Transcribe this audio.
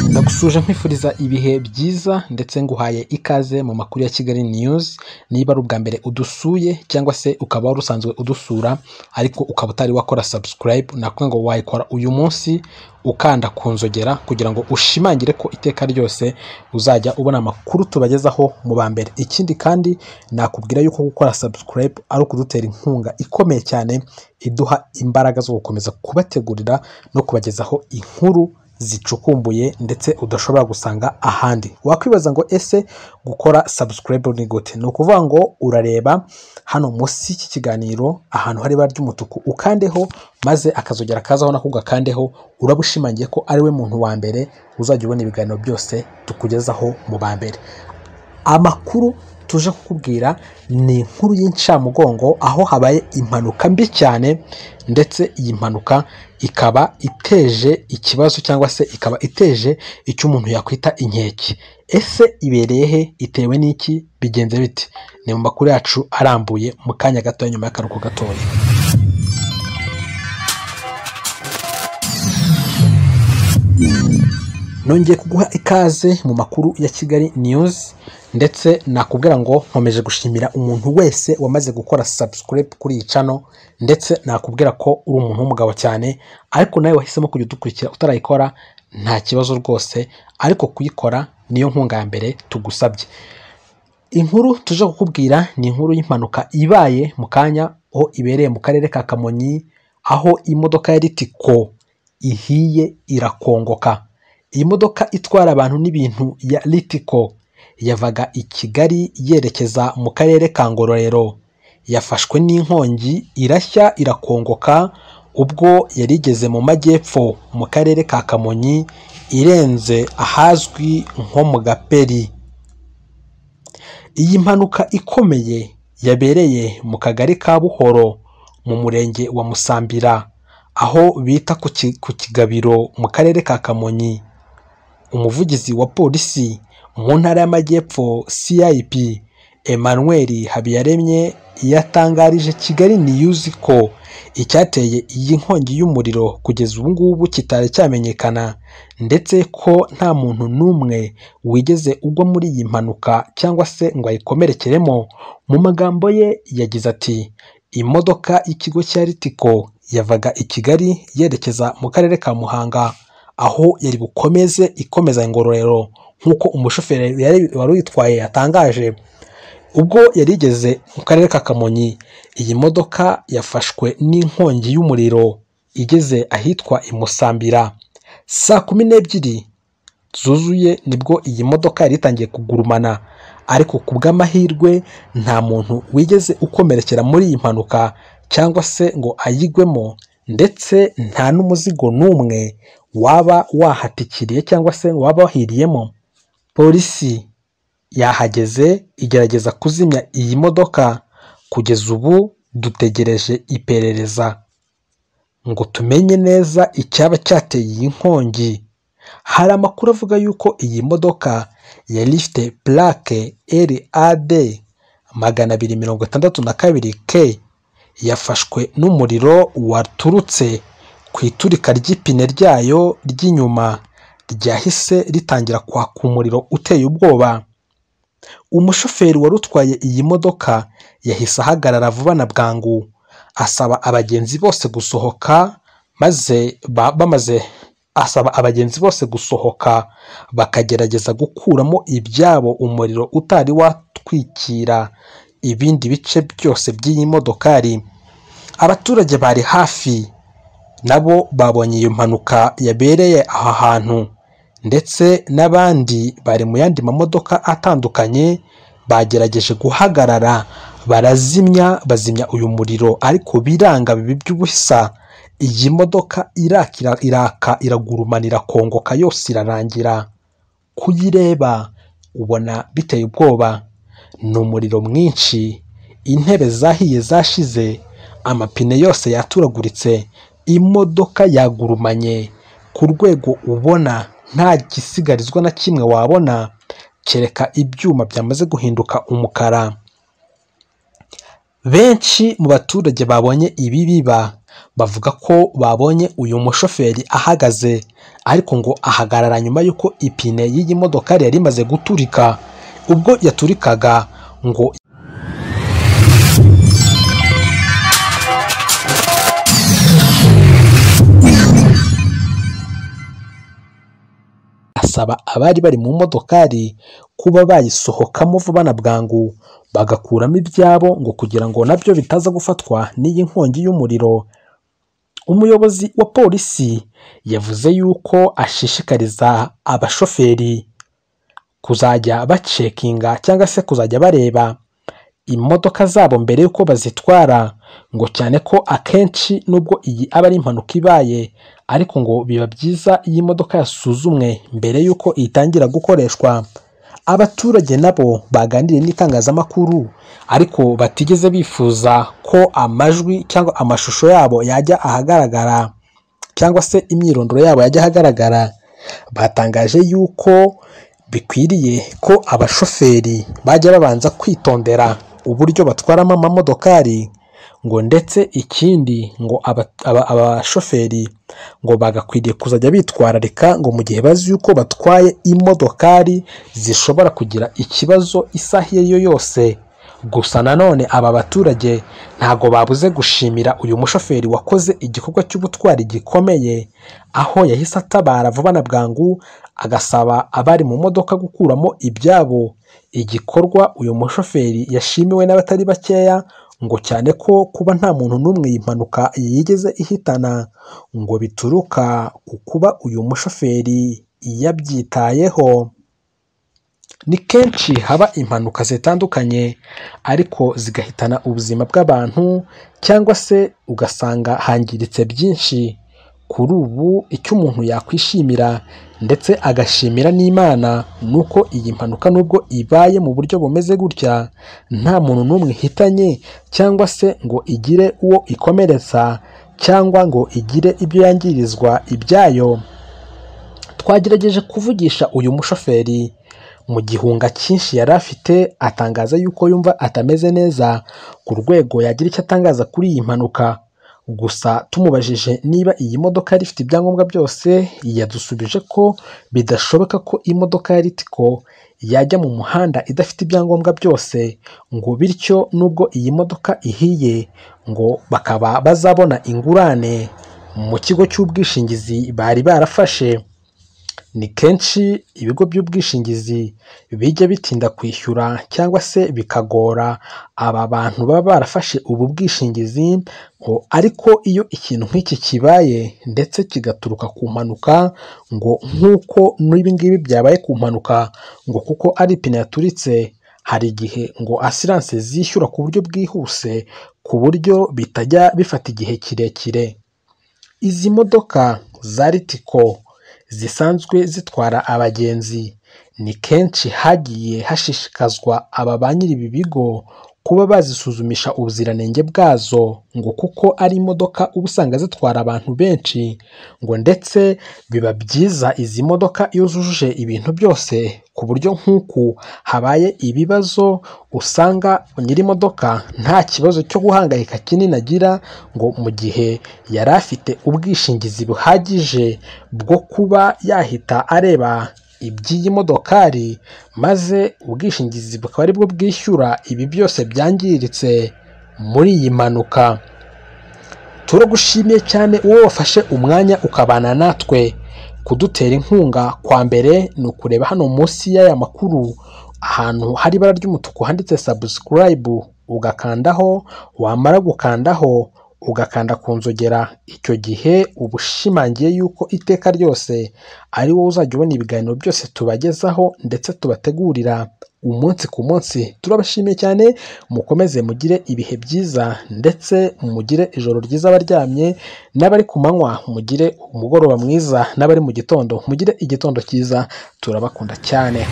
Ndagusuje nkwifuriza ibihe byiza ndetse nguhaye ikaze mu makuru ya Kigali news, niba ari ubwa mbere udusuye cyangwa se ukaba wari usanzwe udusura ariko ukaba utari wakora subscribe, nakubwira ngo wayikora uyu munsi ukanda ku nzogera kugira ngo ushimangire ko iteka ryose uzajya ubona amakuru tubagezaho mu ba mbere. Ikindi kandi nakubwira yuko gukora subscribe ari ukudutera inkunga ikomeye cyane iduha imbaraga zo gukomeza kubategurira no kubagezaho inkuru zicukumbuye ndetse udashobora gusanga ahandi. Wakwibaza ngo ese gukora subscribe ni gute? Ni ukuvuga ngo urareba hano munsi y'iki kiganiro ahantu hari ibara ry'umutuku ukandeho maze akazogera kazaho nako ugakandeho, uraba ushimangiye ko ariwe muntu wa mbere uzajya ubona ibiganiro byose tukugezaho mu ba mbere. Amakuru tuje kukubwira ni inkuru y'incamugongo aho habaye impanuka mbi cyane ndetse iyi mpanuka ikaba iteje ikibazo cyangwa se ikaba iteje icyo umuntu yakwita inkeke. Ese ibereye he? Itewe n'iki? Bigenze bite? Ni mu makuru yacu arambuye mu kanya gato nyuma y'akaruhuko gatoya. Nongeye kuguha ikaze mu makuru ya Kigali news ndetse nakubwira ngo nkomeje gushimira umuntu wese wamaze gukora subscribe kuri iyi channel ndetse nakubwira ko uri umuntu w'umugabo cyane ariko nawe wahisemo kujya udukurikira utarayikora nta kibazo rwose ariko kuyikora niyo nkunga ya mbere tugusabye. Inkuru tuje kukubwira ni inkuru y'impanuka ibaye mu kanya aho ibereye mu karere ka Kamonyi aho imodoka ya Ritco ihiye irakongoka. Iyi modoka itwara abantu n'ibintu ya Ritco yavaga i Kigali yerekeza mu karere ka Ngororero, yafashwe n'inkongi irashya irakongoka ubwo yari igeze mu majyepfo mu karere ka Kamonyi irenze ahazwi nko mu Gaperi. Iyi mpanuka ikomeye yabereye mu kagari ka Buhoro mu murenge wa Musambira aho bita ku Kigabiro mu karere ka Kamonyi. umuvugizi wa polisi mu ntara y'amajyepfo CIP Emmanuel Habiyaremye yatangarije Kigali News ko icyateye iyi nkongi y'umuriro kugeza ubu ngubu kitari cyamenyekana ndetse ko nta muntu n'umwe wigeze ugwa muri iyi mpanuka cyangwa se ngo ayikomerekeremo, mu magambo ye yagize ati imodoka y'ikigo cya Ritco yavaga i Kigali yerekeza mu karere ka Muhanga aho yari bukomeze ikomeza ingororero nk'uko umushoferi wari uyitwaye yatangaje ubwo yari igeze mu karere ka Kamonyi iyi modoka yafashwe n'inkongi y'umuriro igeze ahitwa i Musambira saa kumi n'ebyiri zuzuye nibwo iyi modoka yari itangiye kugurumana ariko ku bw'amahirwe nta muntu wigeze ukomerekera muri iyi mpanuka cyangwa se ngo ayigwemo ndetse nta n'umuzigo n'umwe waba wahatikiriye cyangwa se waba wahiriyemo polisi yahageze igerageza kuzimya iyi modoka kugeza ubu dutegereje iperereza ngo tumenye neza icyaba cyateye iyi nkongi hari amakuru avuga yuko iyi modoka yari ifite purake RAD magana abiri mirongo itandatu na kabiri K yafashwe n'umuriro waturutse ku iturika ry'ipine ryayo ry'inyuma ryahise ritangira kwaka umuriro uteye ubwoba umushoferi wari utwaye iyi modoka yahise ahagarara vuba na bwangu asaba abagenzi bose gusohoka maze bamaze asaba abagenzi bose gusohoka bakagerageza gukuramo ibyabo umuriro utari watwikira ibindi bice byose by'iyi modokari abaturage bari hafi nabo babonye iyo mpanuka yabereye aha hantu ndetse n'abandi bari mu yandi mamodoka atandukanye bagerageje guhagarara barazimya bazimya uyu muriro ariko biranga bibi by'ubusa iyi modoka irakira iraka iragurumanira kongoka yose irarangira kuyireba ubona biteye ubwoba ni umuriro mwinshi intebe zahiye zashize amapine yose yaturaguritse imodoka yagurumanye ku rwego ubona nta gisigarizwa na kimwe wabona kereka ibyuma byamaze guhinduka umukara benshi mu baturage babonye ibi biba bavuga ko babonye uyu mushoferi ahagaze ariko ngo ahagarara nyuma y'uko ipine y'iyi modokari yari imaze guturika ubwo yaturikaga ngo asaba abari bari mu modokari kuba bayisohokamo vuba na bwangu bagakuramo ibyabo ngo kugira ngo nabyo bitaza gufatwa n'iyi nkongi y'umuriro umuyobozi wa polisi yavuze yuko ashishikariza abashoferi kuzajya bacekinga cyangwa se kuzajya bareba imodoka zabo mbere y'uko bazitwara ngo cyane ko akenshi nubwo iyi aba ari impanuka ibaye ariko ngo biba byiza iyo imodoka yasuzumwe mbere y'uko itangira gukoreshwa abaturage nabo baganiriye n'itangazamakuru ariko batigeze bifuza ko amajwi cyangwa amashusho yabo yajya ahagaragara cyangwa se imyirondoro yabo yajya ahagaragara batangaje yuko bikwiriye ko abashoferi bajya babanza kwitondera uburyo batwaramo amamodokari ngo ndetse ikindi ngo aba- aba- abashoferi ngo bagakwiriye kuzajya bitwararika ngo mu gihe bazi yuko batwaye imodokari zishobora kugira ikibazo isaha iyo ari yo yose gusa nanone aba baturage ntabwo babuze gushimira uyu mushoferi wakoze igikorwa cy'ubutwari gikomeye aho yahise atabara vuba na bwangu agasaba abari mu modoka gukuramo ibyabo igikorwa uyu mushoferi yashimiwe n'abatari bakeya ngo cyane ko kuba nta muntu n'umwe iyi mpanuka yigeze ihitana ngo bituruka ku kuba uyu mushoferi yabyitayeho ni kenshi haba impanuka zitandukanye ariko zigahitana ubuzima bw'abantu cyangwa se ugasanga hangiritse byinshi kuri ubu icyo umuntu yakwishimira ndetse agashimira n'imana ni uko iyi mpanuka nubwo ibaye mu buryo bumeze gutya nta muntu n'umwe ihitanye cyangwa se ngo igire uwo ikomeretsa cyangwa ngo igire ibyo yangirizwa ibyayo twagerageje kuvugisha uyu mushoferi mu gihunga cyinshi yari afite atangaza yuko yumva atameze neza ku rwego yagira icyo atangaza kuri iyi mpanuka gusa tumubajije niba iyi modoka yari ifite ibyangombwa byose yadusubije ko bidashoboka ko imodoka ya ritiko yajya mu muhanda idafite ibyangombwa byose ngo bityo nubwo iyi modoka ihiye ngo bakaba bazabona ingurane mu kigo cy'ubwishingizi bari barafashe ni kenshi ibigo by'ubwishingizi bijya bitinda kwishyura cyangwa se bikagora aba bantu baba barafashe ubu bwishingizi ngo ariko iyo ikintu nk'iki kibaye ndetse kigaturuka ku mpanuka ngo nk'uko n'ibi ngibi byabaye ku mpanuka ngo kuko ari ipine yaturitse hari igihe ngo asiranse zishyura ku buryo bwihuse ku buryo bitajya bifata igihe kirekire izi modoka za ritiko zisanzwe zitwara abagenzi ni kenshi hagiye hashishikazwa aba ba nyiri ibi bigo kuba bazisuzumisha ubuziranenge bwazo ngo kuko ari imodoka uba usanga zitwara abantu benshi ngo ndetse biba byiza izi modoka iyo zujuje ibintu byose ku buryo nk'uku habaye ibibazo usanga nyiri imodoka nta kibazo cyo guhangayika kinini agira ngo mu gihe yari afite ubwishingizi buhagije bwo kuba yahita areba iby'iyi modokari maze ubwishingizi bukaba aribwo bwishyura ibi byose byangiritse muri iyi mpanuka turagushimiye cyane wowe wafashe umwanya ukabana natwe kudutera inkunga kwa mbere ni ukureba hano munsi y'aya makuru ahantu hari ibara ry'umutuku handitse sabusikarayibu ugakandaho wamara gukandaho ugakanda ku nzogera icyo gihe uba ushimangiye yuko iteka ryose ari wowe uzajya ubona ibiganiro byose tubagezaho ndetse tubategurira umunsi ku munsi turabashimiye cyane mukomeze mugire ibihe byiza ndetse mugire ijoro ryiza abaryamye n'abari ku manywa mugire umugoroba mwiza n'abari mu gitondo mugire igitondo cyiza turabakunda cyane